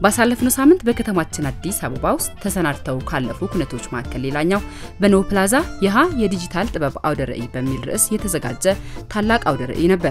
ባሳለፍነው ሳምንት በከተማችን አዲስ አበባ ውስጥ ተሰናድተው ካለፉ ኩነቶች መካከል ሌላኛው በኖ ፕላዛ የሃ የዲጂታል ጥበብ አውደ ርዕይ በሚል ርዕስ የተዘጋጀ ታላቅ አውደ ርዕይ ነበር።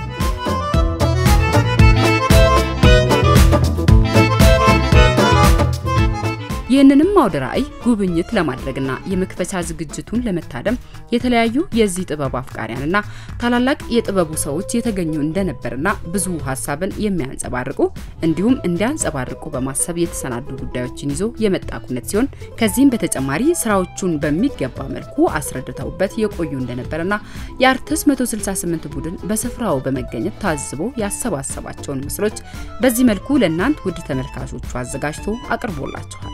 ይህንንም አውደ ርዕይ ጉብኝት ለማድረግና የመክፈቻ ዝግጅቱን ለመታደም የተለያዩ የዚህ ጥበብ አፍቃሪያንና ታላላቅ የጥበቡ ሰዎች የተገኙ እንደነበርና ብዙ ሀሳብን የሚያንጸባርቁ እንዲሁም እንዲያንጸባርቁ በማሰብ የተሰናዱ ጉዳዮችን ይዞ የመጣ ኩነት ሲሆን ከዚህም በተጨማሪ ስራዎቹን በሚገባ መልኩ አስረድተውበት የቆዩ እንደነበርና የአርትስ 168 ቡድን በስፍራው በመገኘት ታዝቦ ያሰባሰባቸውን ምስሎች በዚህ መልኩ ለእናንት ውድ ተመልካቾቹ አዘጋጅቶ አቅርቦላችኋል።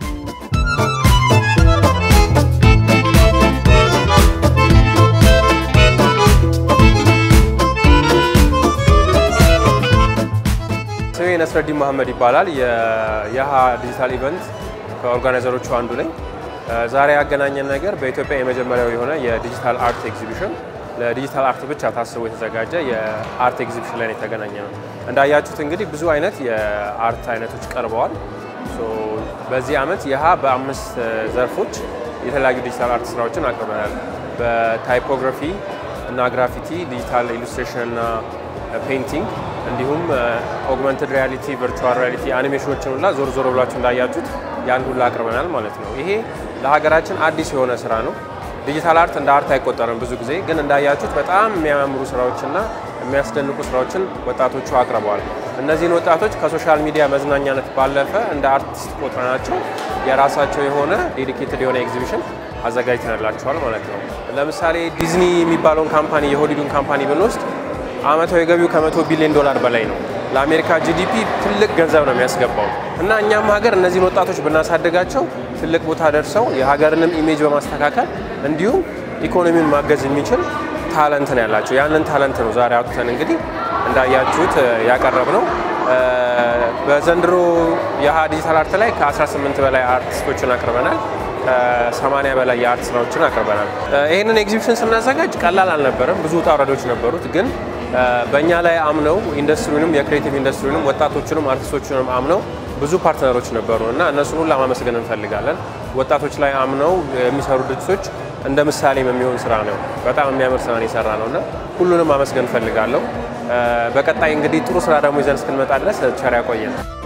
ስሜ ነስረዲን መሐመድ ይባላል። የየሃ ዲጂታል ኢቨንት ከኦርጋናይዘሮቹ አንዱ ነኝ። ዛሬ ያገናኘን ነገር በኢትዮጵያ የመጀመሪያው የሆነ የዲጂታል አርት ኤግዚቢሽን ለዲጂታል አርት ብቻ ታስቦ የተዘጋጀ የአርት ኤግዚቢሽን ላይ የተገናኘ ነው። እንዳያችሁት እንግዲህ ብዙ አይነት የአርት አይነቶች ቀርበዋል። በዚህ ዓመት የሃ በአምስት ዘርፎች የተለያዩ ዲጂታል አርት ስራዎችን አቅርበናል። በታይፖግራፊ እና ግራፊቲ፣ ዲጂታል ኢሉስትሬሽን እና ፔይንቲንግ እንዲሁም ኦግመንትድ ሪያሊቲ፣ ቨርቹዋል ሪያሊቲ አኒሜሽኖችን ሁላ ዞር ዞር ብላችሁ እንዳያችሁት ያን ሁላ አቅርበናል ማለት ነው። ይሄ ለሀገራችን አዲስ የሆነ ስራ ነው። ዲጂታል አርት እንደ አርት አይቆጠርም ብዙ ጊዜ ግን እንዳያችሁት በጣም የሚያማምሩ ስራዎችና የሚያስደንቁ ስራዎችን ወጣቶቹ አቅርበዋል። እነዚህን ወጣቶች ከሶሻል ሚዲያ መዝናኛነት ባለፈ እንደ አርቲስት ቆጥረናቸው የራሳቸው የሆነ ዴዲኬትድ የሆነ ኤግዚቢሽን አዘጋጅተንላቸዋል ማለት ነው። ለምሳሌ ዲዝኒ የሚባለውን ካምፓኒ የሆሊዱን ካምፓኒ ብንወስድ አመታዊ ገቢው ከመቶ ቢሊዮን ዶላር በላይ ነው። ለአሜሪካ ጂዲፒ ትልቅ ገንዘብ ነው የሚያስገባው እና እኛም ሀገር እነዚህን ወጣቶች ብናሳድጋቸው ትልቅ ቦታ ደርሰው የሀገርንም ኢሜጅ በማስተካከል እንዲሁም ኢኮኖሚውን ማገዝ የሚችል ታለንት ነው ያላቸው። ያንን ታለንት ነው ዛሬ አውጥተን እንግዲህ እንዳያችሁት ያቀረብ ነው። በዘንድሮ የሃ ዲጂታል አርት ላይ ከ18 በላይ አርቲስቶችን አቅርበናል። ከ80 በላይ የአርት ስራዎችን አቅርበናል። ይህንን ኤግዚቢሽን ስናዘጋጅ ቀላል አልነበረም። ብዙ ውጣ ውረዶች ነበሩት ግን በእኛ ላይ አምነው ኢንዱስትሪውንም የክሬቲቭ ኢንዱስትሪውንም ወጣቶችንም አርቲስቶችንም አምነው ብዙ ፓርትነሮች ነበሩ እና እነሱን ሁላ ማመስገን እንፈልጋለን። ወጣቶች ላይ አምነው የሚሰሩ ድርጅቶች እንደ ምሳሌም የሚሆን ስራ ነው። በጣም የሚያምር ስራ የሰራ ነው እና ሁሉንም ማመስገን እንፈልጋለሁ። በቀጣይ እንግዲህ ጥሩ ስራ ደግሞ ይዘን እስክንመጣ ድረስ ቸር ያቆየን።